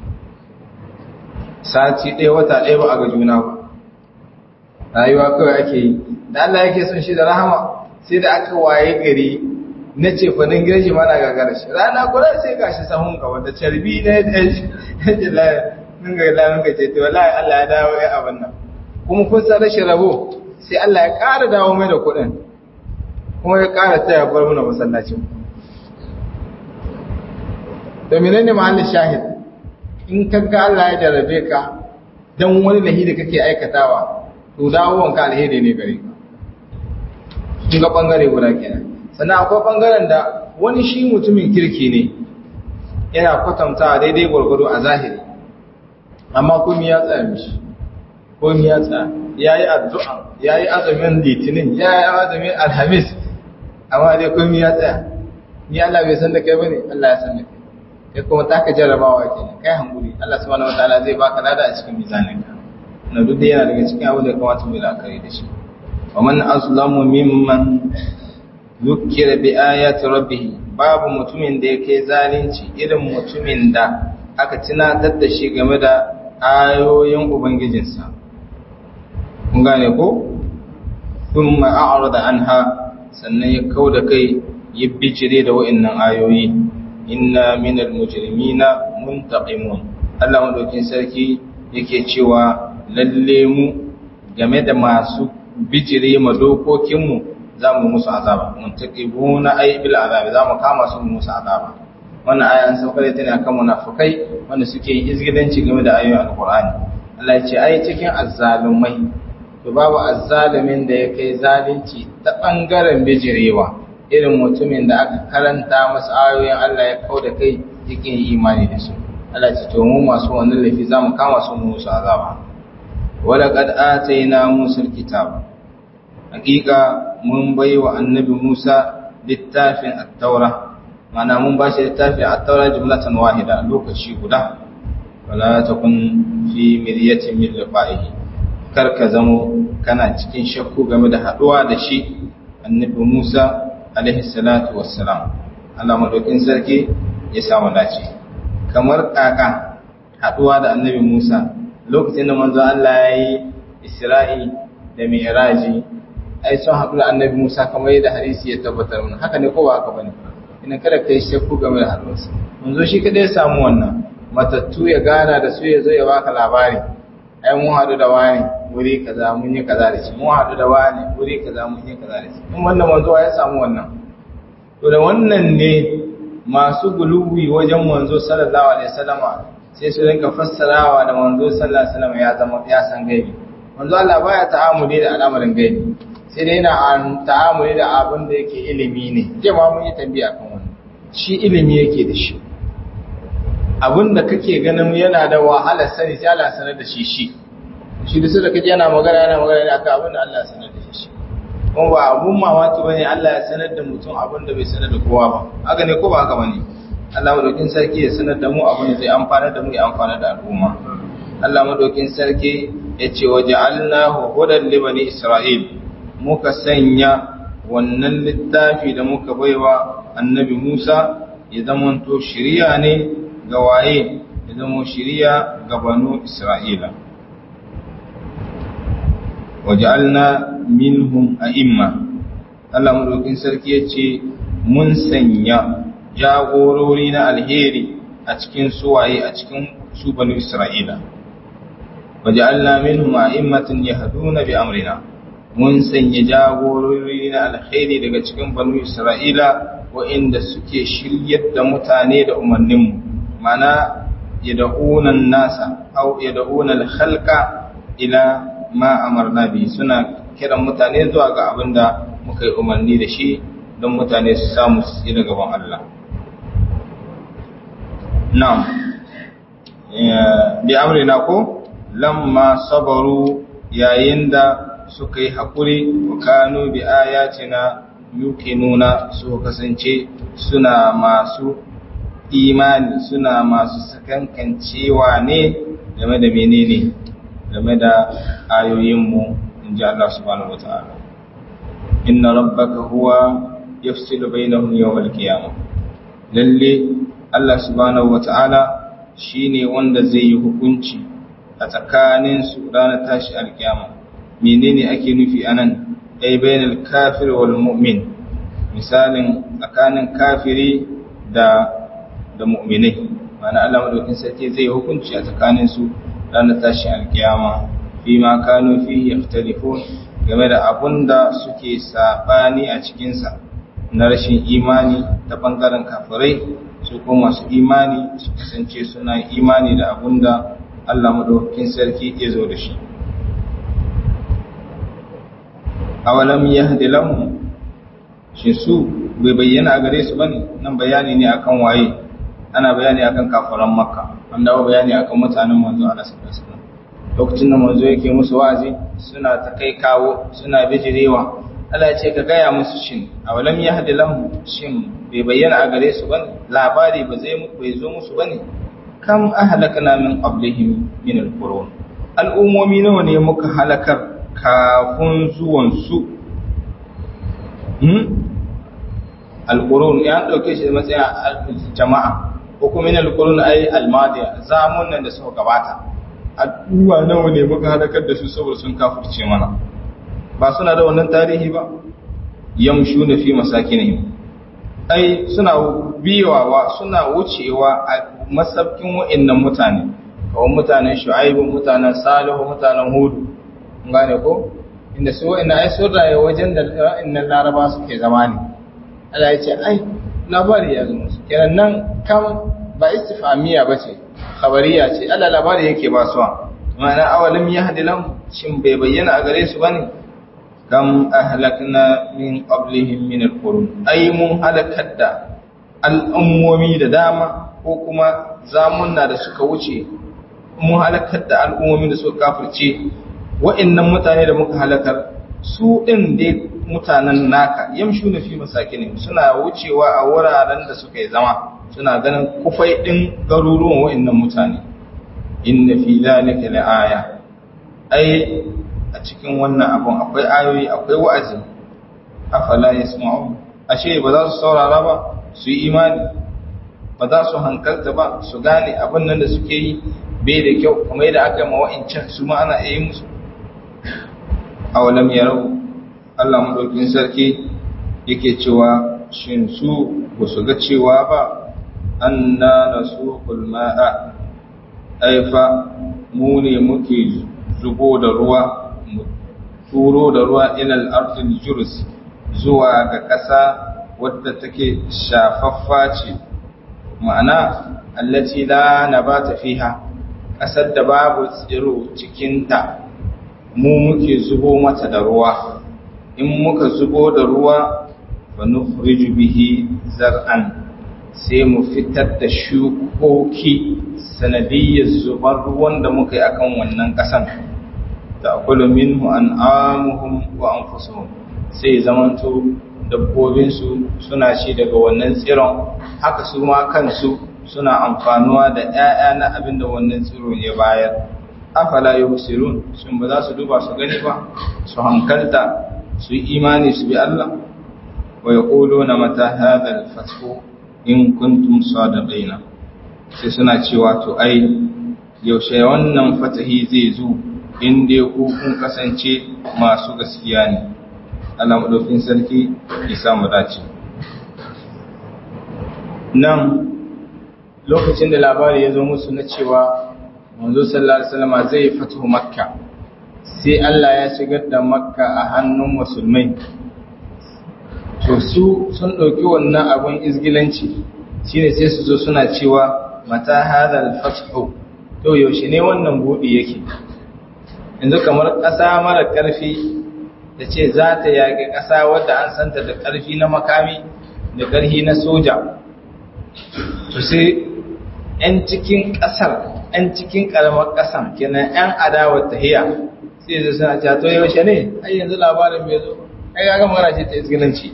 sati ɗaya wata ɗaya ba a ga juna ba rayuwa kawai ake yi da Allah yake son shi da rahama sai da aka waye gari na ce fanin gidan shi mana gagara shi rana guda sai gashi sahun ka wanda carbi na ya ji mun ga lamun ka ce to wallahi Allah ya dawo ya abin nan kuma kun san rashin rabo sai Allah ya ƙara dawo mai da kuɗin kuma ya ƙara taya bar mana masallacin da menene mahallin shahid in kaga Allah ya jarabe ka dan wani lahi da kake aikatawa to dawowar ka alheri ne gare ka kun ga bangare guda kenan sannan akwai bangaren da wani shi mutumin kirki ne yana kwatantawa daidai gwargwado a zahiri amma kuma ya tsaya mishi ko ya tsaya yayi addu'a yayi azumin litinin yayi azumin alhamis amma dai komai ya tsaya ni Allah bai san da kai bane Allah ya san da kai kai kuma taka jarrabawa kenan kai hankuri Allah subhanahu wataala zai baka lada a cikin mizaninka na duk da yana daga cikin abu da kamata mu la'akari da shi wa man azlamu mimman zukira bi ayati rabbih babu mutumin da yake zalunci irin mutumin da aka tunatar da shi game da ayoyin ubangijinsa kun gane ko thumma a'rada anha sannan ya kauda kai ya bijire da wa'annan ayoyi inna minal mujrimina muntaqimun Allah madaukin sarki yake cewa lalle mu game da masu bijire ma dokokin mu zamu musu azaba muntaqibuna ay bil azab zamu kama su musu azaba wannan aya an sauka da tana kan munafikai wanda suke yin izgidanci game da ayoyin alqur'ani Allah ya ce ai cikin azzalumai to babu azzalumin da ya kai zalunci ta bangaren bijirewa irin mutumin da aka karanta masa ayoyin Allah ya kau da kai yake yi imani da su Allah ce to mu masu wannan laifi zamu kama su mu musu azaba wala qad atayna musa alkitab hakika mun bai wa annabi Musa littafin at-taura mana mun ba shi littafin at-taura jumlatan wahida lokaci guda wala takun fi miryatin min liqa'ihi kar ka zamo kana cikin shakku game da haduwa da shi annabi Musa alaihi salatu wassalam Allah madaukin sarki ya samu dace kamar kaka haduwa da annabi Musa lokacin da manzo Allah ya yi Isra'i da Mi'raji ai sun haɗu da annabi Musa kamar yadda hadisi ya tabbatar mana haka ne ko ba haka bane ina kada kai shakku game da haduwarsa manzo shi kada ya samu wannan matattu ya gana da su ya zo ya baka labari ai mun haɗu da wani wuri kaza mun yi kaza da shi mun haɗu da wani wuri kaza mun yi kaza da shi in wannan manzo ya samu wannan to da wannan ne masu guluwi wajen manzo sallallahu alaihi wasallama sai su rinka fassarawa da manzo sallallahu alaihi wasallama ya zama ya san gaibi manzo Allah baya ta'amuli da al'amarin gaibi sai dai yana ta'amuli da abin da yake ilimi ne je ma mun yi tambaya kan wannan shi ilimi yake da shi abin da kake ganin yana da wahala sani sai Allah sanar da shi shi shi da su da kaje yana magana yana magana ne akan abin da Allah sanar da shi kuma ba abun mamaki bane Allah ya sanar da mutum abin da bai sanar da kowa ba haka ne ko ba haka bane Allah madaukin sarki ya sanar da mu abin da zai amfana da mu ya amfana da al'umma Allah madaukin sarki ya ce wa ja'alnahu hudan li bani Isra'il muka sanya wannan littafi da muka baiwa annabi Musa ya zamanto shiriya ne ga waye ya zama shiriya ga banu Isra'ila waj'alna minhum a'imma Allah madaukin sarki yace mun sanya jagorori na alheri a cikin suwaye a cikin su banu Isra'ila waj'alna minhum a'immatan yahduna bi amrina mun sanya jagorori na alheri daga cikin banu Isra'ila wa'inda suke shiryar da mutane da umarninmu mana yad'una nasa aw yad'una al-khalqa ila ma amarna bi suna kiran mutane zuwa ga abin da muka yi umarni da shi don mutane su samu su tsira gaban Allah. Na'am, bi amrina ko lamma sabaru yayin da suka yi haƙuri wa kanu bi ayatina nuna su kasance suna masu imani suna masu sakankancewa ne game da menene game da ayoyinmu in ji Allah subhanahu wata'ala inna rabbaka huwa yafsilu bainahum yawmal qiyamah lalle Allah subhanahu wata'ala shine wanda zai yi hukunci a tsakanin su ranar tashi alkiyama menene ake nufi anan ay bainal kafir wal mu'min misalin tsakanin kafiri da da mu'minai ma'ana Allah madaukin sarki zai hukunci a tsakanin su ranar tashin alkiyama fi ma kanu fi yaftalifun game da abun da suke sabani a cikinsa na rashin imani ta bangaren kafirai su kuma masu imani su kasance suna imani da abun da Allah madaukakin sarki ya zo da shi awalam yahdi lahum shi su bai bayyana a gare su bane nan bayani ne akan waye ana bayani akan kafiran makka an dawo bayani akan mutanen manzo Allah sallallahu alaihi wasallam lokacin da manzo yake musu wa'azi suna ta kai kawo suna bijirewa Allah ya ce ka gaya musu shin awalam yahdi lahum shin bai bayyana a gare su bane labari ba zai bai zo musu bane kam ahlakna min qablihim min alqurun al'ummomi nawa ne muka halakar kafin zuwan su hmm alqurun ya dauke shi da matsayin jama'a ko kuma min alqurun ay almadiya zamunan da suka gabata addu'a nawa ne muka halakar da su saboda sun kafirce mana ba suna da wannan tarihi ba yamshu na fi masakinihim ai suna biyawa suna wucewa a masabkin wa'annan mutane kawai mutanen shu'aibu mutanen salihu mutanen hudu gane ko inda su wa'annan ai sun raye wajen da wa'annan laraba suke zama ne Allah ya ce ai labari ya zama su kenan nan kam ba istifamiya ba ce khabariya ce Allah labari yake ba suwa ma'ana awalim yahdi lahum shin bai bayyana a gare su bane kam ahlakna min qablihim min alqurun ay mun halakar da al'ummomi da dama ko kuma zamunna da suka wuce mun halakar da al'ummomi da suka kafirce wa'annan mutane da muka halakar su din dai mutanen naka yamshu na fi masakin suna wucewa a wuraren da suka yi zama suna ganin kufai din garuruwan wa'annan mutane inna fi zalika la'aya ai a cikin wannan abun akwai ayoyi akwai wa'azi afala yasma'u ashe ba za su saurara ba su yi imani ba za su hankalta ba su gane abin nan da suke yi bai da kyau kuma yadda aka yi ma wa'incan su ma ana iya musu awalam yarau Allah madaukin sarki yake cewa shin su ba su ga cewa ba anna nasuqul ma'a aifa mu ne muke zubo da ruwa mu turo da ruwa ilal ardil jurus zuwa ga ƙasa wadda take shafaffa ce ma'ana allati la nabata fiha ƙasar da babu tsiro cikinta mu muke zubo mata da ruwa in muka zubo da ruwa fa nukhriju bihi zar'an sai mu fitar da shukoki sanadiyyar zubar ruwan da muka yi akan wannan ƙasan da akulu minhu an'amuhum wa anfusuhum sai zamanto dabbobinsu suna ci daga wannan tsiron haka su ma kansu suna amfanuwa da 'ya'ya na abin da wannan tsiro ya bayar afala yubsirun shin ba za su duba su gani ba su hankalta su yi imani su bi Allah wa yaquluna mata hadha al-fathu in kuntum sadiqina sai suna cewa to ai yaushe wannan fatahi zai zo in dai ku kun kasance masu gaskiya ne Allah madaukin sarki ya samu dace nan lokacin da labari ya zo musu na cewa manzo sallallahu alaihi wasallam zai fito makka sai Allah ya shigar da makka a hannun musulmai to su sun ɗauki wannan abun izgilanci shine sai su zo suna cewa mata hadal fathu to yaushe ne wannan buɗi yake yanzu kamar ƙasa mara ƙarfi da ce za ta yaƙi ƙasa wadda an santa da ƙarfi na makami da ƙarfi na soja to sai 'yan cikin ƙasar 'yan cikin ƙaramar ƙasan kenan 'yan adawar tahiya sai zai suna cewa to yaushe ne ai yanzu labarin bai zo ai ga magana ce ta izgilanci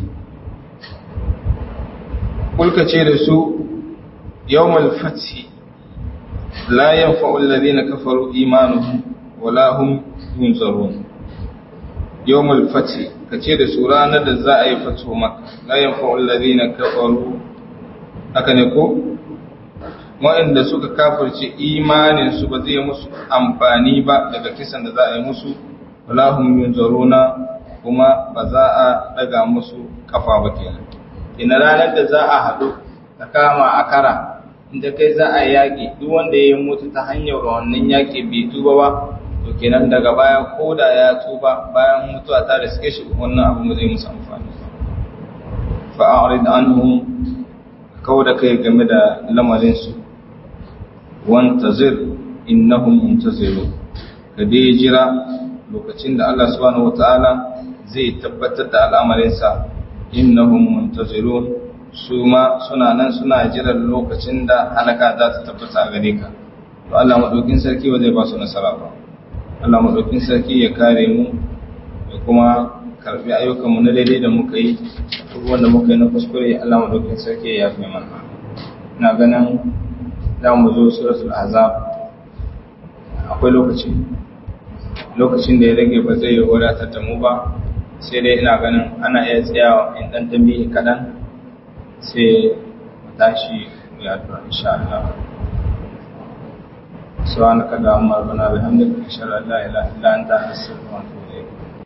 kulka ce da su yawmal fathi la yanfa'u alladhina kafaru imanuhum wala hum yunzarun yawmal fathi kace da su ranar da za a yi fatu maka la yanfa'u alladhina kafaru haka ne ko waɗanda suka kafirce imanin su ba zai musu amfani ba daga kisan da za a yi musu wala hum yunzaruna kuma ba za a daga musu kafa ba kenan ina ranar da za a haɗu ta kama a kara inda kai za a yaƙi duk wanda ya mutu ta hanyar wannan yaƙi bai tuba ba to kenan daga baya ko da ya tuba bayan mutuwa ta riske shi wannan abu zai musu amfani fa'arid anhum kawo da kai game da lamarin su wantazir innahum muntazirun ka dai jira lokacin da Allah subhanahu wataala zai tabbatar da al'amarinsa innahum muntazirun su ma suna nan suna jiran lokacin da halaka za ta tabbata a gare ka to Allah madaukin sarki ba zai ba su nasara ba Allah madaukin sarki ya kare mu da kuma karbi ayyukan mu na daidai da muka yi duk wanda muka yi na kuskure Allah madaukin sarki ya yafe mana ina ganin za mu zo suratul azab akwai lokaci lokacin da ya rage ba zai wadatar da mu ba sai dai ina ganin ana iya tsayawa in dan tambayi kadan sai mu tashi mu yi addu'a insha Allah subhanaka allahumma rabbana bihamdika ashhadu an la ilaha illa anta astaghfiruka wa atubu